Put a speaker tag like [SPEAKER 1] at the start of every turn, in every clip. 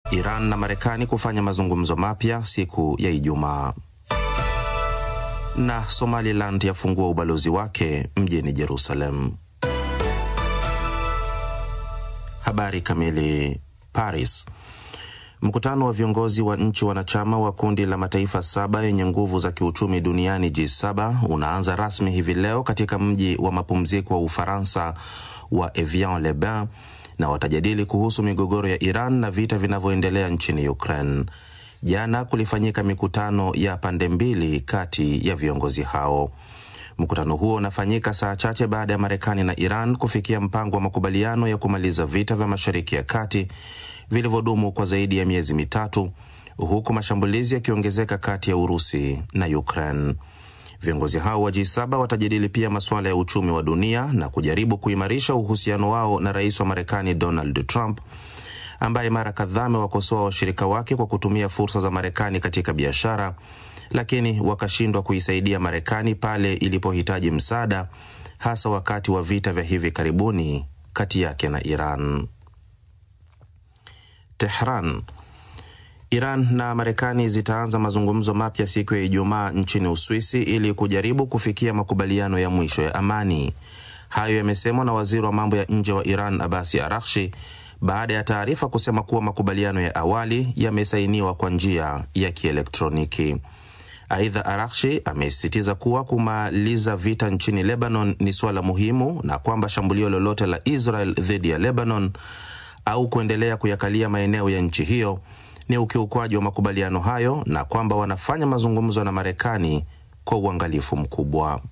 [SPEAKER 1] Iran na Marekani kufanya mazungumzo mapya siku ya Ijumaa. Na Somaliland yafungua ubalozi wake mjini Jerusalem. Habari kamili. Paris. Mkutano wa viongozi wa nchi wanachama wa kundi la mataifa saba yenye nguvu za kiuchumi duniani G7 unaanza rasmi hivi leo katika mji wa mapumziko wa Ufaransa wa Evian-les-Bains na watajadili kuhusu migogoro ya Iran na vita vinavyoendelea nchini Ukraine. Jana kulifanyika mikutano ya pande mbili kati ya viongozi hao. Mkutano huo unafanyika saa chache baada ya Marekani na Iran kufikia mpango wa makubaliano ya kumaliza vita vya Mashariki ya Kati vilivyodumu kwa zaidi ya miezi mitatu, huku mashambulizi yakiongezeka kati ya Urusi na Ukraine. Viongozi hao wa G7 watajadili pia masuala ya uchumi wa dunia na kujaribu kuimarisha uhusiano wao na rais wa Marekani Donald Trump ambaye mara kadhaa amewakosoa washirika wake kwa kutumia fursa za Marekani katika biashara, lakini wakashindwa kuisaidia Marekani pale ilipohitaji msaada, hasa wakati wa vita vya hivi karibuni kati yake na Iran. Tehran. Iran na Marekani zitaanza mazungumzo mapya siku ya Ijumaa nchini Uswisi ili kujaribu kufikia makubaliano ya mwisho ya amani. Hayo yamesemwa na waziri wa mambo ya nje wa Iran Abasi Arakshi baada ya taarifa kusema kuwa makubaliano ya awali yamesainiwa kwa njia ya kielektroniki. Aidha, Arakshi amesisitiza kuwa kumaliza vita nchini Lebanon ni suala muhimu na kwamba shambulio lolote la Israel dhidi ya Lebanon au kuendelea kuyakalia maeneo ya nchi hiyo ni ukiukwaji wa makubaliano hayo na kwamba wanafanya mazungumzo na Marekani kwa uangalifu mkubwa.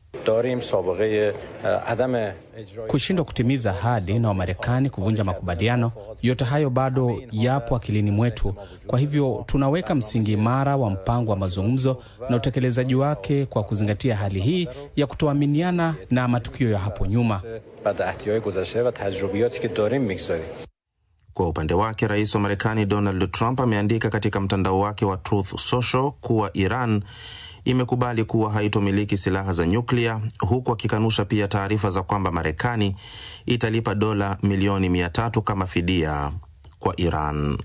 [SPEAKER 2] Kushindwa kutimiza ahadi na Wamarekani kuvunja makubaliano, yote hayo bado yapo akilini mwetu. Kwa hivyo tunaweka msingi imara wa mpango wa mazungumzo na utekelezaji wake kwa kuzingatia hali hii ya kutoaminiana na matukio ya hapo nyuma.
[SPEAKER 1] Kwa upande wake, rais wa Marekani Donald Trump ameandika katika mtandao wake wa Truth Social kuwa Iran imekubali kuwa haitomiliki silaha za nyuklia, huku akikanusha pia taarifa za kwamba Marekani italipa dola milioni mia tatu kama fidia kwa Iran.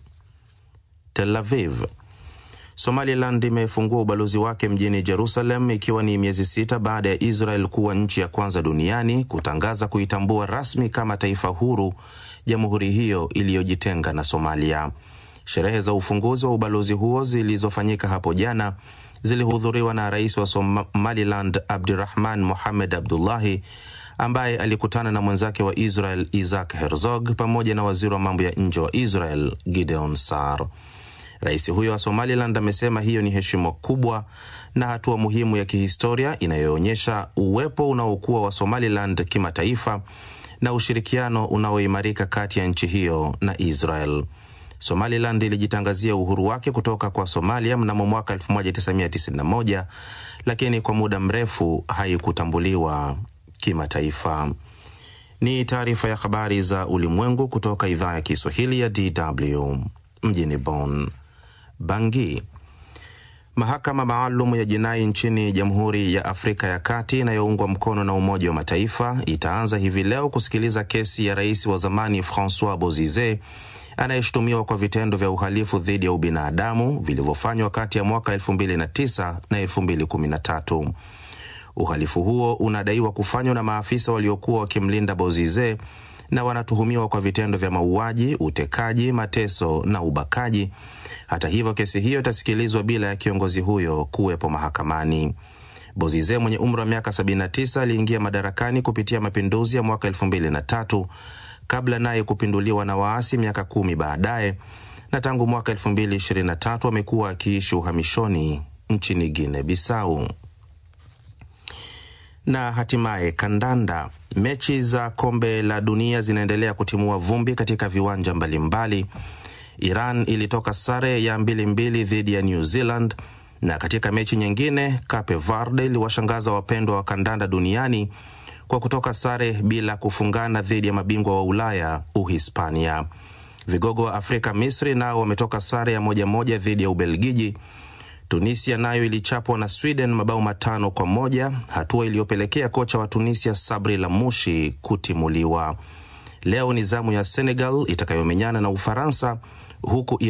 [SPEAKER 1] Tel Aviv. Somaliland imefungua ubalozi wake mjini Jerusalem ikiwa ni miezi sita baada ya Israel kuwa nchi ya kwanza duniani kutangaza kuitambua rasmi kama taifa huru jamhuri hiyo iliyojitenga na Somalia. Sherehe za ufunguzi wa ubalozi huo zilizofanyika hapo jana zilihudhuriwa na rais wa Somaliland Abdirahman Mohamed Abdullahi ambaye alikutana na mwenzake wa Israel Isaac Herzog pamoja na waziri wa mambo ya nje wa Israel Gideon Sar. Rais huyo wa Somaliland amesema hiyo ni heshima kubwa na hatua muhimu ya kihistoria inayoonyesha uwepo unaokuwa wa Somaliland kimataifa na ushirikiano unaoimarika kati ya nchi hiyo na Israel. Somaliland ilijitangazia uhuru wake kutoka kwa Somalia mnamo mwaka 1991 lakini kwa muda mrefu haikutambuliwa kimataifa. Ni taarifa ya habari za ulimwengu kutoka idhaa ya Kiswahili ya DW mjini Bonn. Bangi. Mahakama maalum ya jinai nchini Jamhuri ya Afrika ya Kati inayoungwa mkono na Umoja wa Mataifa itaanza hivi leo kusikiliza kesi ya rais wa zamani Francois Bozize anayeshutumiwa kwa vitendo vya uhalifu dhidi ya ubinadamu vilivyofanywa kati ya mwaka 2009 na 2013. Uhalifu huo unadaiwa kufanywa na maafisa waliokuwa wakimlinda Bozize na wanatuhumiwa kwa vitendo vya mauaji, utekaji, mateso na ubakaji. Hata hivyo, kesi hiyo itasikilizwa bila ya kiongozi huyo kuwepo mahakamani. Bozize mwenye umri wa miaka 79 aliingia madarakani kupitia mapinduzi ya mwaka 2003 kabla naye kupinduliwa na waasi miaka kumi baadaye, na tangu mwaka 2023 amekuwa akiishi uhamishoni nchini Guinea Bissau. Na hatimaye kandanda. Mechi za kombe la dunia zinaendelea kutimua vumbi katika viwanja mbalimbali. Iran ilitoka sare ya mbili mbili dhidi ya New Zealand, na katika mechi nyingine Cape Verde iliwashangaza wapendwa wa kandanda duniani kwa kutoka sare bila kufungana dhidi ya mabingwa wa Ulaya Uhispania. Vigogo wa Afrika Misri nao wametoka sare ya moja moja dhidi ya Ubelgiji. Tunisia nayo ilichapwa na Sweden mabao matano kwa moja, hatua iliyopelekea kocha wa Tunisia Sabri Lamushi kutimuliwa. Leo ni zamu ya Senegal itakayomenyana na Ufaransa huku